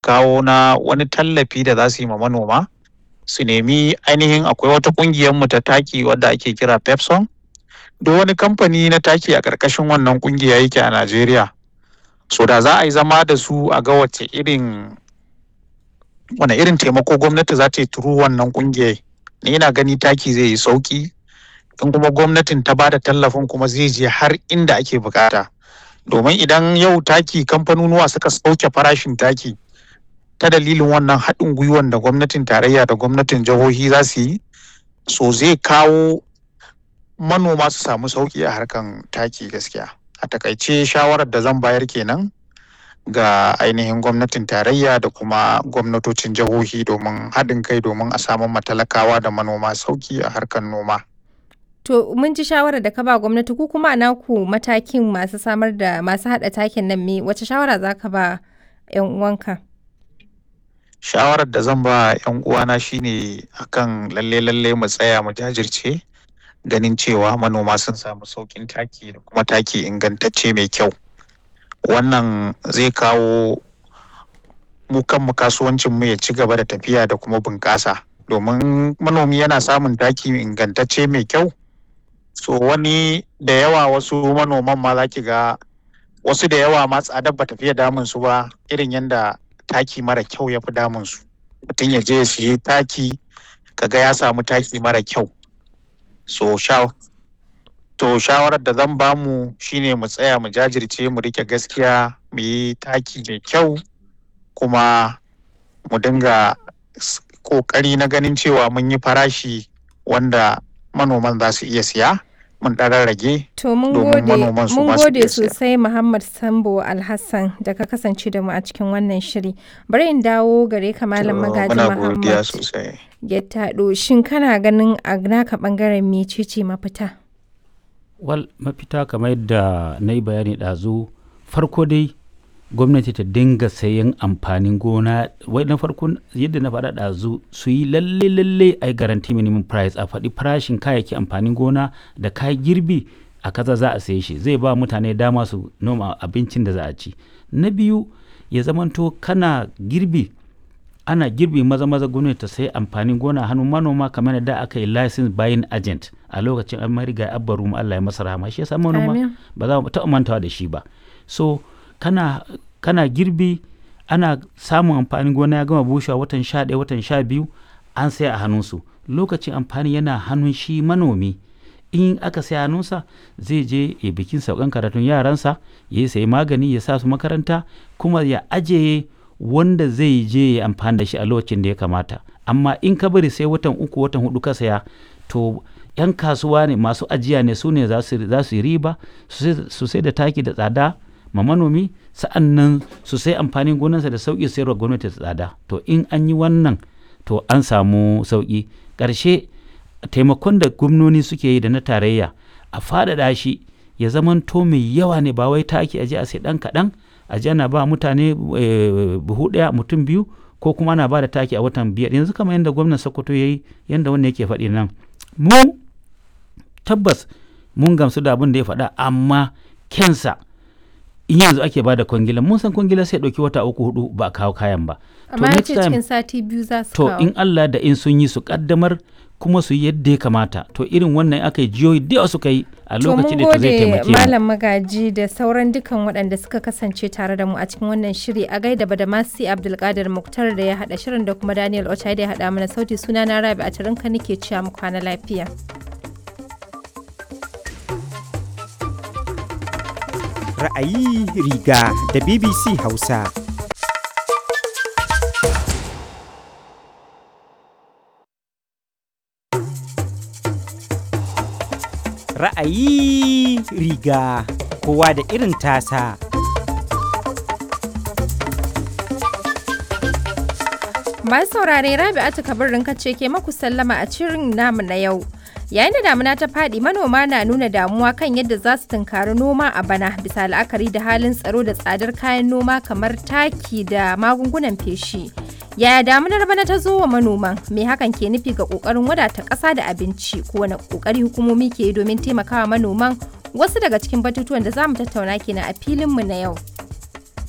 kawo na wani tallafi da za su yi ma manoma su nemi ainihin akwai wata kungiyar mu ta taki wadda ake kira pepson duk wani kamfani na taki a ƙarƙashin wannan kungiya yake a najeriya so da za a yi zama da su a ga wace irin wane irin taimako gwamnati za ta yi turu wannan kungiyar ni ina gani taki zai yi sauki in kuma gwamnatin ta bada tallafin kuma zai je har inda ake bukata domin idan yau taki kamfanonuwa suka sauke farashin taki ta dalilin wannan haɗin gwiwan da gwamnatin tarayya da gwamnatin jihohi za su yi so zai kawo manoma su samu sauki a harkan taki gaskiya a takaice shawarar da zan bayar kenan ga ainihin gwamnatin tarayya da kuma gwamnatocin jihohi domin haɗin kai domin a samu matalakawa da manoma sauki a harkar noma. To mun ji shawarar da ka ba gwamnati ku kuma naku matakin masu samar da masu haɗa takin nan me wace shawara za ka ba 'yan uwanka? Shawarar da zan ba 'yan uwana shine akan lalle lalle mu tsaya mu jajirce ganin cewa manoma sun samu sauƙin taki da kuma taki ingantacce mai kyau. wannan zai kawo mu kanmu kasuwancin mu ya ci gaba da tafiya da kuma bunƙasa domin manomi yana samun taki ingantacce mai kyau so wani da yawa wasu manoman ma za ki ga wasu da yawa ma tsadar ba tafiya damun su ba irin yadda taki mara kyau ya fi damun su mutum ya je ya siye taki kaga ya samu taki mara kyau so sha To shawarar da zan bamu shine mu tsaya mu jajirce mu rike gaskiya mu yi taki mai kyau kuma mu dinga kokari na ganin cewa mun yi farashi wanda manoman za su iya siya mun ɗan rage To mun domin gode manoman su mun ma su gode iya siya. sosai Muhammad Sambo Alhassan da ka kasance da mu a cikin wannan shiri. Bari in dawo gare ka Malam To, Magaji muna godiya Muhammad sosai. ya taɗo shin kana ganin a naka ɓangaren mecece mafita? wal mafita kamar yadda na yi bayani ɗazu farko dai gwamnati ta dinga sayan amfanin gona wai na farko yadda na faɗa ɗazu su yi lalle lalle a yi garanti minimum price a faɗi farashin kayayyaki amfanin gona da kayan girbi a kaza za a saye shi zai ba mutane dama su noma abincin da za a ci na biyu ya zamanto kana girbi ana girbi maza maza gwamnati ta sai amfanin gona hannun manoma kamar da aka yi license buying agent a lokacin an mariga abbaru mu Allah ya masa rahama shi yasa manoma Amin. ba za mu taɓa mantawa da shi ba so kana kana girbi ana samun amfanin gona ya gama bushewa watan sha ɗaya watan sha biyu an sai a hannunsu lokacin amfani yana hannun shi manomi in aka sai hannunsa zai je ya bikin saukan karatun yaransa ya sayi magani ya sa su makaranta kuma ya ajiye wanda zai je ya amfani da shi a lokacin da ya kamata amma in ka bari sai watan uku watan hudu ka saya to yan kasuwa ne masu ajiya ne su ne za su za su yi riba su sai- su sai da taki da tsada ma manomi sa'an nan su sai amfanin gonarsa da sauƙi sayarwa gwamnati da tsada to in an yi wannan to an samu sauƙi ƙarshe taimakon da gwamnoni suke yi da na tarayya a faɗaɗa shi ya zamanto mai yawa ne ba wai taki aje a sai ɗan kaɗan aje ana ba mutane eh, buhu ɗaya mutum biyu ko kuma ana ba da taki a watan biyar yanzu kamar yadda gwamnan sokoto ya yi yadda wannan yake faɗi nan mu tabbas mun gamsu da abin da ya faɗa amma kensa in yanzu ake ba da kwangila mun san kwangila sai ɗauki wata uku hudu ba a kawo kayan ba Amma ya next ce time- cikin sati biyu za su to kawo. in Allah da in sun yi su kaddamar kuma su yi yadda ya kamata to irin wannan aka yi jiyoyi da yawa suka yi a To mun lokacin da to zai gode taimake mu Malam Magaji da sauran dukan waɗanda suka kasance tare da mu a cikin wannan shiri a gaida Badamasi Abdulkadir Muktar da ya haɗa shirin da kuma Daniel Ochai da ya haɗa mana sauti suna na Rabi a tarinka nake cewa mu kwana lafiya. Ra'ayi riga da BBC Hausa. Ra'ayi riga kowa da irin tasa. Masu saurare Rabi'atu Kabirin kace ke maku sallama a cirin namu na yau. Yayin da damuna ta faɗi manoma na nuna damuwa kan yadda za su tunkari noma a bana bisa la'akari da halin tsaro da tsadar kayan noma kamar taki da magungunan feshi. Yaya damunar bana ta zo wa manoman? Me hakan ke nufi ga ƙoƙarin wadata ƙasa da abinci? Ko wani ƙoƙari hukumomi ke yi domin taimakawa manoman? Wasu daga cikin batutuwan da za mu tattauna kenan a filinmu na yau.